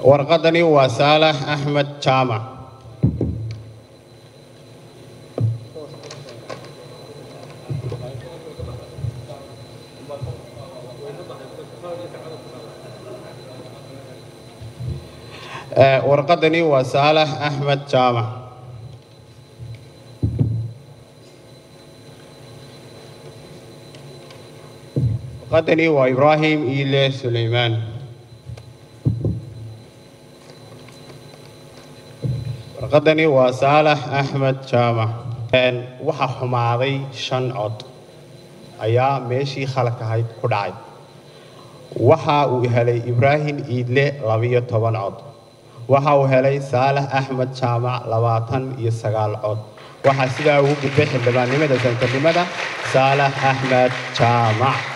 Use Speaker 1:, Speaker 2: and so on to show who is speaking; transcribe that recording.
Speaker 1: warqadani waa saalax axmed jaamac warqadani waa saalax axmed jaamac warqadani waa ibraahim iile suleymaan warqadani waa saalax axmed jaamac waxaa xumaaday shan cod ayaa meeshii khalak ahayd ku dhacay waxa uu helay ibraahim iidle labiyo toban cod waxa uu helay saalax axmed jaamac labaatan iyo sagaal cod waxaa sidaa ugu gudbay xildhibaannimada santarnimada saalax axmed jaamac